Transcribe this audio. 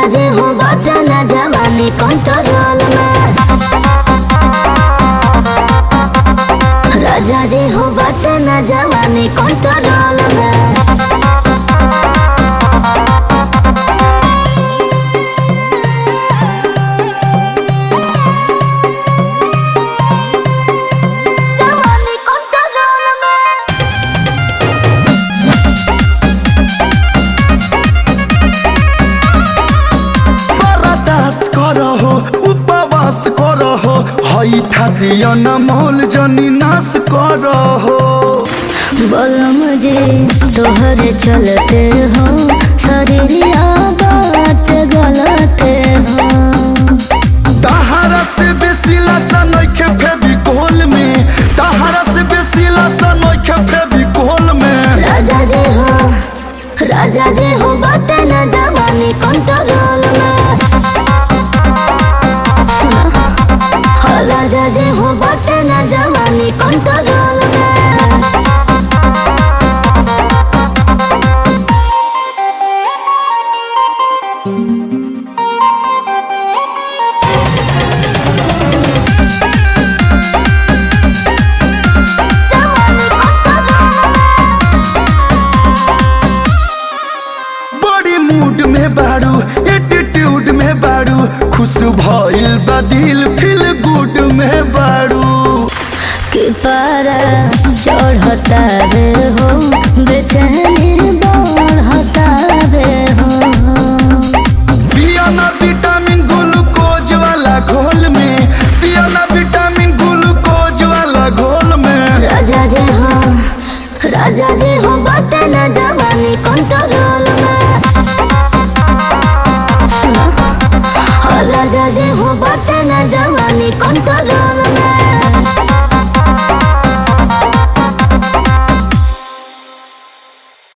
राजा जे हो बाटे ना जवानी कंट्रोल में राजा जे हो बाटे ना जवानी कंट्रोल में जवानी कंट्रोल में बरदास करहो उपवास करहो हई थातिया न मोल जनी नाश करहो बोलो मुझे तोहरे चलते हो शरीरिया बात गलते हो तहारा से बेसी लसन नइखे फेविकोल में तहारा से बेसी लसन नइखे फेविकोल में राजा जे हो राजा जे हो बाटे न जवानी कंट्रोल में सुना हो राजा जे हो बाटे न जवानी कंट्रोल में बड़ी मूड में बाड़ू एटीट्यूड में बाड़ू खुश भइल बा दिल फील गुड में बाड़ू कि पारा चढ़ता रे हो बेचैन